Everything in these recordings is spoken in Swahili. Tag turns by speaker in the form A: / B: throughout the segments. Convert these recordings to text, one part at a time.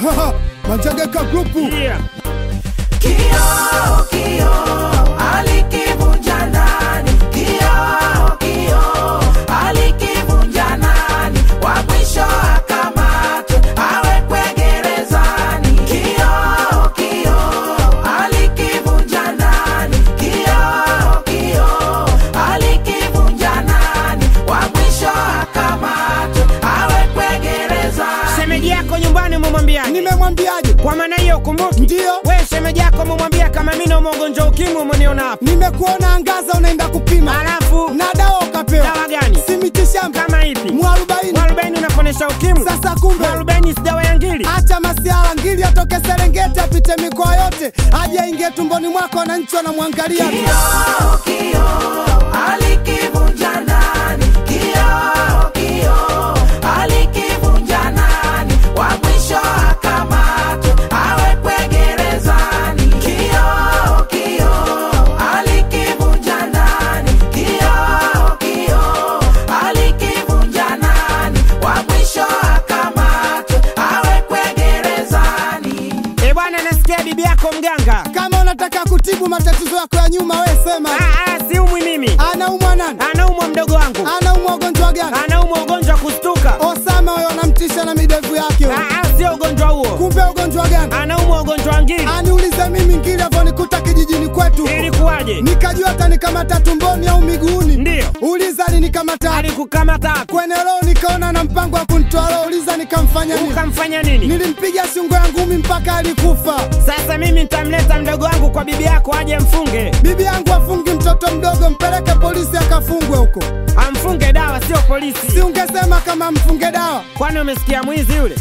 A: Manjegeka grupu
B: Yeah.
C: Kioo, kioo, alikivunja nani? Kioo, kioo, alikivunja nani? Wa mwisho akamatwe, awekwe gerezani. Kioo, kioo, alikivunja nani? Kioo, kioo, alikivunja nani? Wa mwisho akamatwe, awekwe gerezani.
B: Shemeji yako nyumbani umemwambiaje?
A: nimemwambiaje?
B: Kwa maana hiyo kumbuki,
A: Ndiyo,
B: we shemeji yako umemwambia kama mimi naumwa ugonjwa ukimwi, umeniona hapa,
A: nimekuona angaza, unaenda kupima
B: alafu
A: na dawa ukapewa.
B: dawa gani?
A: Si mitishamba
B: Kama ipi?
A: mwarobaini.
B: Mwarobaini unaponesha ukimwi?
A: Sasa kumbe
B: Mwarobaini si dawa ya ngili?
A: acha masiala, ngili atoke Serengeti apite mikoa yote aje aingie tumboni mwako, wananchi wanamwangalia tu.
C: Kioo, kioo, alikivunja nani? Kioo, kioo, alikivunja nani? Wa mwisho akamatwe, awekwe gerezani. Kioo, kioo, alikivunja nani? Kioo, kioo, alikivunja nani? Wa mwisho akamatwe, awekwe gerezani.
B: Eh bwana, nasikia bibi yako mganga.
A: Kama unataka kutibu matatizo yako ya nyuma, we sema.
B: Ah, ah, siumwi mimi,
A: Anaumwa nani?
B: anaumwa mdogo wangu,
A: Anaumwa ugonjwa gani?
B: anaumwa ugonjwa wa kustuka.
A: Osama huyo anamtisha na midevu yake. huyo.
B: Ah, ah, sio ugonjwa huo,
A: Kumbe ugonjwa gani?
B: anaumwa ugonjwa wa ngili.
A: Aniulize mimi ngili avonikuta kijijini kwetu,
B: Ilikuwaje?
A: nikajua atanikamata tumboni au miguuni.
B: Ndiyo,
A: Uliza alinikamata
B: alikukamata hapo,
A: kwenye roho, nikaona na mpango wa kunitoa roho. Uliza nikamfanya nini?
B: ukamfanya nini?
A: Nilimpiga shingo ya ngumi mpaka alikufa.
B: Sasa mimi nitamleta mdogo wangu kwa bibi yako aje mfunge,
A: Bibi yangu afungi mtoto mdogo, mpeleke polisi akafungwe huko.
B: amfunge dawa, sio
A: Si
B: polisi.
A: ungesema kama mfunge dawa?
B: Kwani umesikia mwizi yule?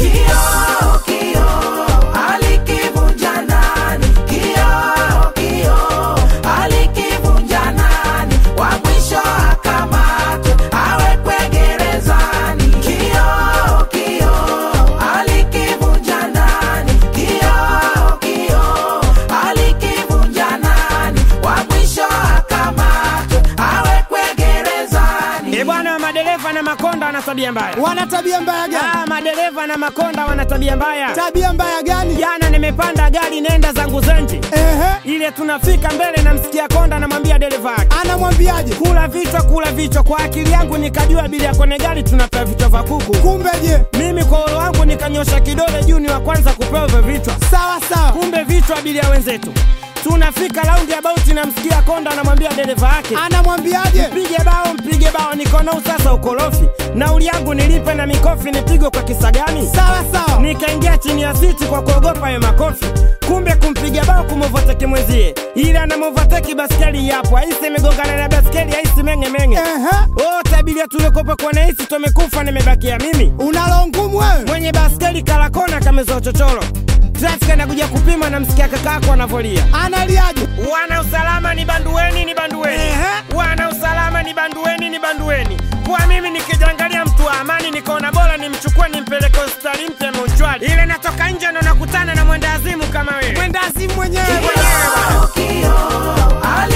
C: Kioo, kioo, alikivunja nani? Kioo, kioo, alikivunja nani? Wa mwisho akamatwe, awekwe gerezani. Kioo, kioo, alikivunja nani? Kioo, kioo, alikivunja nani? Wa mwisho akamatwe, awekwe gerezani.
B: Eh bwana, madereva na makonda wana tabia mbaya.
A: Wana tabia mbaya gani?
B: Ah, madereva na makonda wana tabia mbaya.
A: Tabia mbaya gani?
B: Jana nimepanda gari nenda zangu Zenji,
A: Ehe,
B: ile tunafika mbele, namsikia konda, namwambia dereva wake
A: anamwambiaje?
B: kula vichwa, kula vichwa. Kwa akili yangu nikajua abiria kwenye gari tunapewa vichwa vya kuku.
A: Kumbe je?
B: Mimi kwa uro wangu nikanyosha kidole juu, ni wa kwanza kupewa hivyo vichwa.
A: Sawa sawa.
B: Kumbe vichwa abiria wenzetu. Tunafika raundi ya bauti, namsikia konda anamwambia dereva wake
A: Anamwambiaje?
B: mpige bao, mpige bao. Niko nao sasa ukorofi, nauli yangu nilipe na mikofi nipigwe kwa kisa gani?
A: Sawa sawa.
B: Nikaingia chini ya siti kwa kuogopa hayo makofi. Kumbe kumpiga bao kumovateki mwenzie, ila anamovateki baskeli yapo, aisi imegongana na baskeli, aisi menge menge.
A: Ehe,
B: Oh, tabiria tuliokopa kwa naisi tumekufa, nimebakia mimi
A: unalo ngumu wewe?
B: mwenye baskeli kalakona kameza uchochoro. Trafiki anakuja kupima, namsikia kakako anavolia
A: Analiaje?
B: Wana usalama ni bandueni, ni bandueni.
A: Ehe.
B: Wana usalama ni bandueni, ni bandueni. Kwa mimi nikijangalia mtu wa amani, nikaona bora nimchukue nimpeleke hospitali mpya Mochwali. Ile natoka nje ndo nakutana na mwenda azimu kama wewe.
A: Mwenda azimu mwenyewe.
B: Mwenyewe bwana.
C: Kioo, kioo,